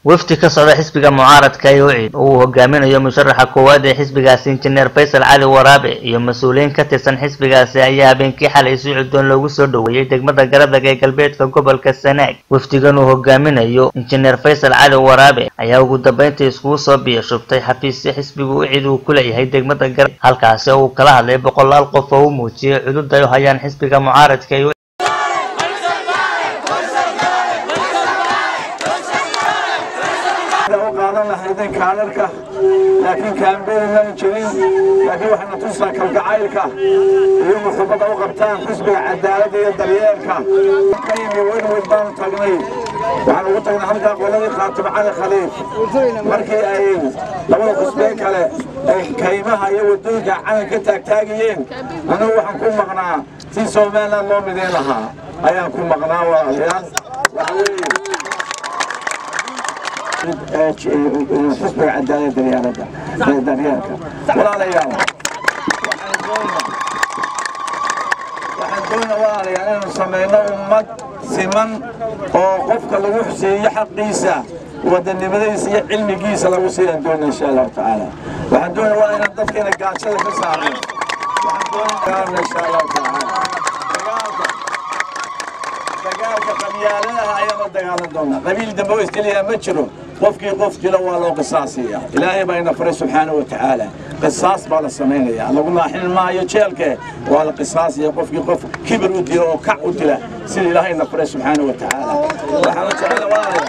wafdi ka socda xisbiga mucaaradka ee ucid oo uu hogaaminayo musharaxa koowaad ee xisbigaasi injineer faysal cali waraabe iyo mas-uuliyiin ka tirsan xisbigaasi ayaa habeenkii xalay si cuddoon loogu soo dhoweeyey degmada garadag ee galbeedka gobolka sanaag wafdigan uu hogaaminayo injineer faysal cali waraabe ayaa ugu dambeyntii iskugu soo biyashubtay xafiisyo xisbiga ucid uu ku leeyahay degmada garad halkaasi oo uu kala hadlay boqolaal qof oo u muujiyey cudud ay u hayaan xisbiga mucaaradka ee qaadan lahaydeen kaadarka laakiin kaambeyn maan jirin laakiin waxayna tusaa kalgacaylka iyo muxubada u qabtaan xisbiga cadaaladda iyo daryeelka ka yimi weynweyn baanu tagnay waxaan ugu tagnay halkaa qoladii khaatib cali khaliif markii ay labada xusbee kale ay kaymaha iyo wadooyinka calan ka taagtaagayeen anigu waxaan ku maqnaa si somaliland loo midayn lahaa ayaan ku maqnaa walaalayaal waxa weeye xisbiga cadaalada daryeelada daryeelka walaalayaal waxaan doona walaalayaal inaynu samayno ummad siman oo qofka lagu xuseeyo xaqiisa wadanimadiisa iyo cilmigiisa lagu siiyan doona insha allahu tacaala waxaan doona waa inaan dadkeena gaajada ka saarno waxaan doona dagaalna insha allahu tacaala dagaalka dagaalka qabyaaladaha ayaan la dagaalan doonaa qabiil dambe oo iskeliyaa ma jiro qofkii qof dilo waa loo qisaasaya ilaahay baa ina faray subxaanahu watacaala qisaas baa la samaynaya lagu naaxin maayo jeelke waa la qisaasaya qofkii qof kibir u dilo oo kac u dila sida ilaahay ina faray subxaanahu watacaala waxaan jecela waalaya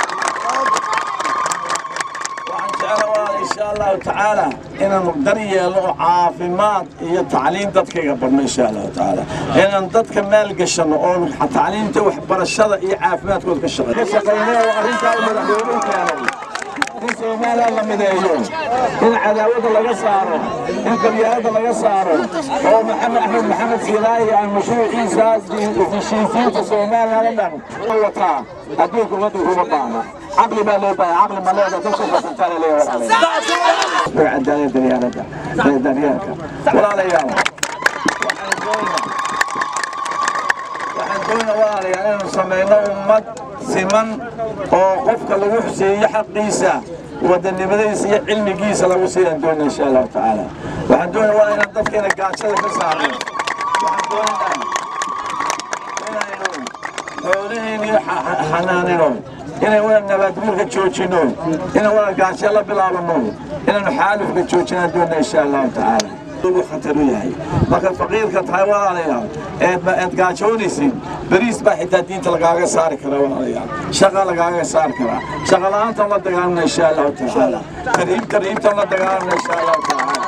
waxaan jecela waalaya insha allahu tacaala inaanu dar yeelno oo caafimaad iyo tacliin dadkayga barno insha allahu tacaala inaan dadka maalgashano oo tacliinta waxbarashada iyo caafimaadkooda ka shaqeeyo ka shaqeyno oo arrintaa u madaxweynuhu keenay in soomaaliya la mideeyo in cadaawada laga saaro in qabyaalada laga saaro oo maxamed axmed maxamed siilaayi aan mashruuciisa heshiisiinta soomaaliya la dhan wataa adduunka ummadda kuma baahna caqli baa loo baahay caqli ma leeda dadku fasantaana leeyahay cadaalada daryeelada daryeelka walaalayaal waxaan doonaa waxaan doona walaalayaal inaynu samayno ummad siman oo qofka lagu xuseeyo xaqiisa wadanimadiisa iyo cilmigiisa lagu siiyan doona insha allahu tacaala waxaan doona waa inaan dadkeena gaajada ka saarno waxaan doonaa inaynu xoolaheeni xanaanino inay wada nabaadguurka joojino inay wada gaasho la bilaabano inaynu xaalufka joojinaan doona insha allahu tacaala khatar u yahay marka faqiirka tahay walaalayaal eed gaajoonaysid beriis baa xitaa diinta lagaaga saari karaa walaalayaal shaqa lagaaga saari karaa shaqa la-aantan la dagaalamna insha allahu tacaala tarhiib tarhiibtan la dagaalamna insha allahu tacaala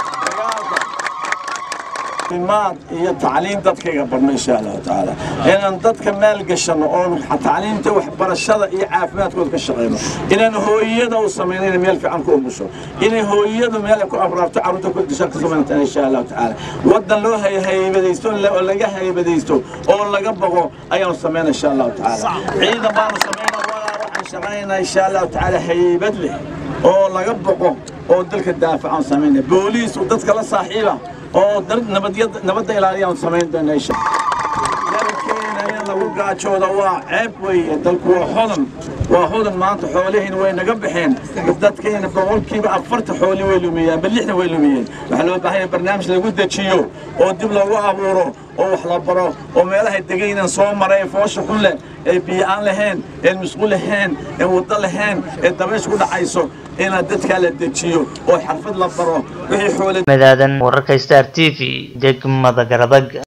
imaad iyo tacliin dadkayga barno insha allahu tacaala inaan dadka maalgashano oo tacliinta waxbarashada iyo caafimaadkooda ka shaqeyno inaan hooyada u samayno inay meel fiican ku umusho inay hooyadu meel ay ku abraarto carruurta ku dishan ka samaynata insha allahu tacaala wadan loo haybadaysto oo laga haybadaysto oo laga boqo ayaanu samayna insha allahu tacaala ciidan baanu samayna walaa waxaan shaqaynaa insha allahu tacaala haybad leh oo laga boqo oo dalka daafacan samayna booliis dadka la saaxiiba oo nabadda ilaaliyaan samayn doona insha dalkeena in lagu gaajooda waa ceeb weeye dalku waa hodan waa hodan maanta xoolihiina way naga baxeen dadkeena boqolkiiba afarta xooli way lumiyeen bal lixdan way lumiyeen waxaa loo baahan yahay barnaamij lagu dejiyo oo dib lagu abuuro oo wax la baro oo meelahay degaynan soo maray ee foosha xun leh ee biyo-aan lahayn ee musqu lahayn ee waddo lahayn ee dabaysh ku dhacayso inaad dadkaa la dejiyo oo xarfad la baro wixii xoole madaadan wararka star t v degmada garadag